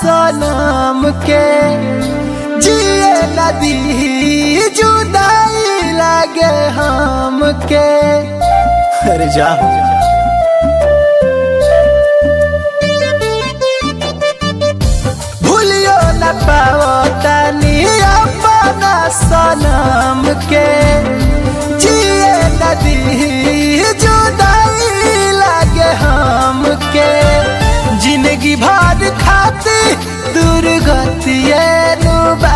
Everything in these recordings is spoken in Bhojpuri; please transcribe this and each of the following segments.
सनम के जिए नदी जुदाई लागे हमके अरे जा भूलियो न पाओ तनी अपना सनम के जिए नदी जुदाई लागे हमके जिंदगी भर खाती दुर्गतिए नुबा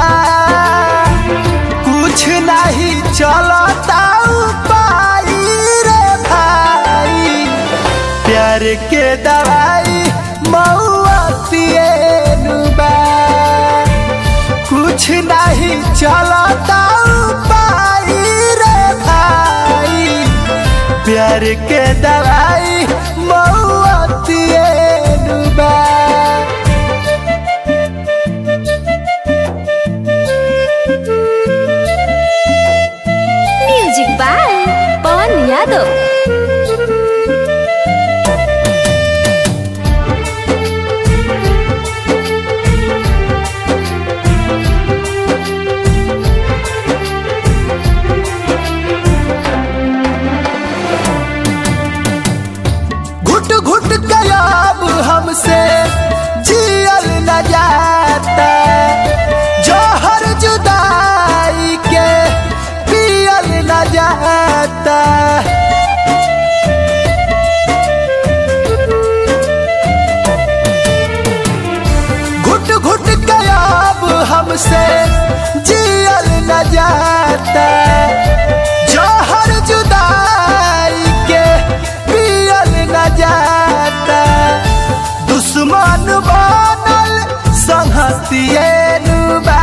कुछ नहीं चलता उपाय रे भाई प्यार के दवाई मऊतिए नुबा कुछ नहीं चलता उपाय रे भाई प्यार के दवाई मऊतिए नुबा म्यूजिक बाय पवन यादव घुट घुट गयाब हमसे जियल न जाता जहर जुदाई के पियल न जाता घुट घुट गयाब हमसे जियल न जाता जहर जुदाई के पियल न जाता दुश्मन बनल संहतिए नुबा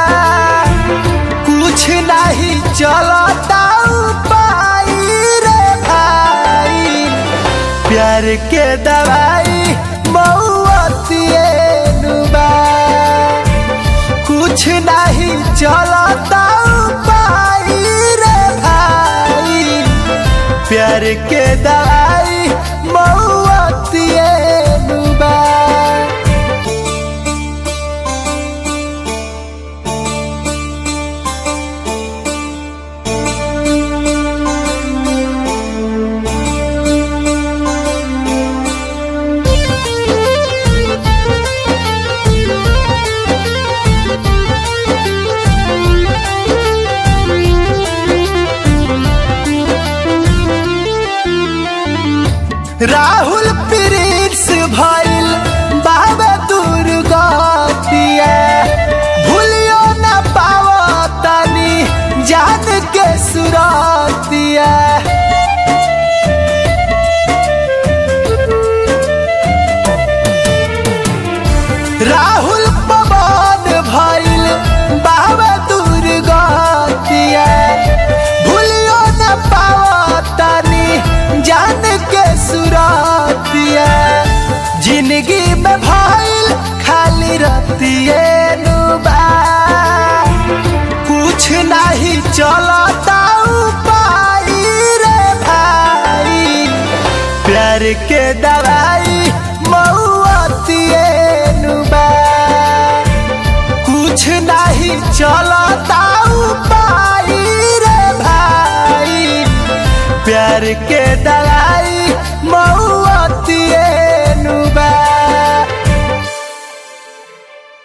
कुछ नहीं चलता उपाय रे भाई प्यार के दवाई मऊतिए नुबा कुछ नहीं चलता उपाय रे भाई प्यार के दवाई मऊतिए नुबा राहुल प्रिंस भइल बाबा दुर्गतिया भूलियो न पाओ तनी जान के सुरतिया राहुल पवन भइल बाबा दुर्गतिया भूलियो न पाओ तनी जान के सुरतिया जिंदगी में भइल खाली रतिए नुबा कुछ नहीं चलता उपाय रे भाई प्यार के दवाई मऊतिए नुबा कुछ नहीं चलता उपाय रे भाई प्यार के दवाई मऊ